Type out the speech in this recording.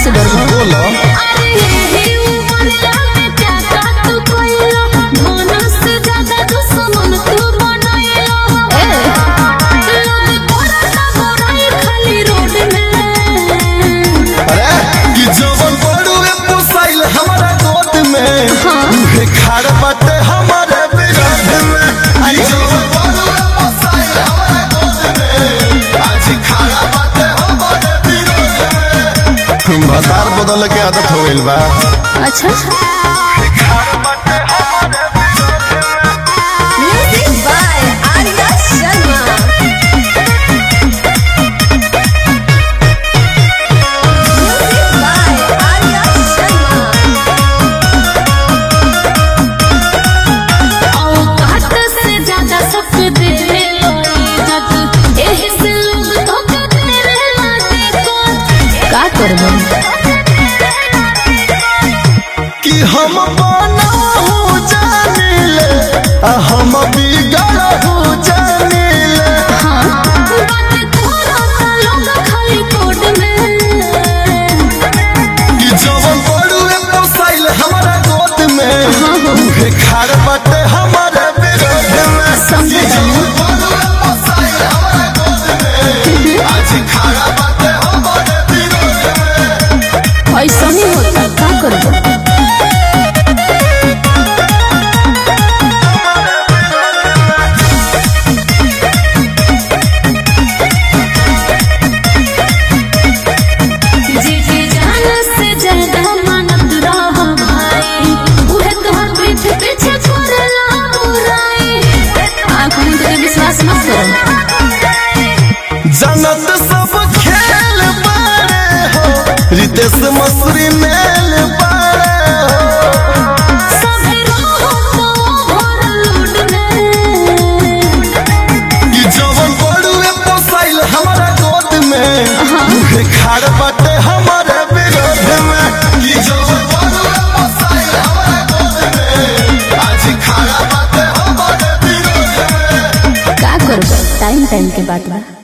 से डरबो बोलो अरे यही उमरिया में क्या काटू कोइलो धन से ज्यादा दुश्मन तू बनैलो लोग करता बुराई खाली रोड में अरे कि जवन बड़ुए पोसाइल हमारा गोद में उहे खाड़ बाटे हमारे विरोध में कि जवन बड़ुए पोसाइल हमारा गोद में आज खाड़ा बाटे हमारे विरोध में भतार बदल के आदत हो गइल बा अच्छा खाड़ बाटे हमारे विरोध में music by Arya Sharma music by Arya Sharma औकात से ज्यादा सब दे लो इज्जत एही से लोग धोखा दे लागे को का करबो कि हम बनाहू जानिले आ हम बिगड़हू जानिले बात तोरा सा लोग खाली कोड में कि जवन बड़ुए पोसाइल हमारा गोद में उहे खाड़ बाटे हमारे विरोध में समझे कि जवन बड़ुए पोसाइल हमारा गोद में आज खाड़ा बाटे हमारे विरोध में ऐसा ही होता का करबो जी जी जान से ज्यादा मानत रह भाई उहे तोहर पीठ पीछे छोड़ला बुराई आँख में तेरे विश्वास मत करो जनत सब खेल बारे हो रितेश मसूरी मेल बारे हो सभी रहो तो भर लूट में कि जवन बड़ुए पोसाइल हमारा गोद में उहे खाड़ बाटे हमारे विरोध में कि जवन बड़ुए पोसाइल हमारा गोद में आज खाड़ा बाटे हमारे विरोध में का करबो टाइम टाइम के बात बा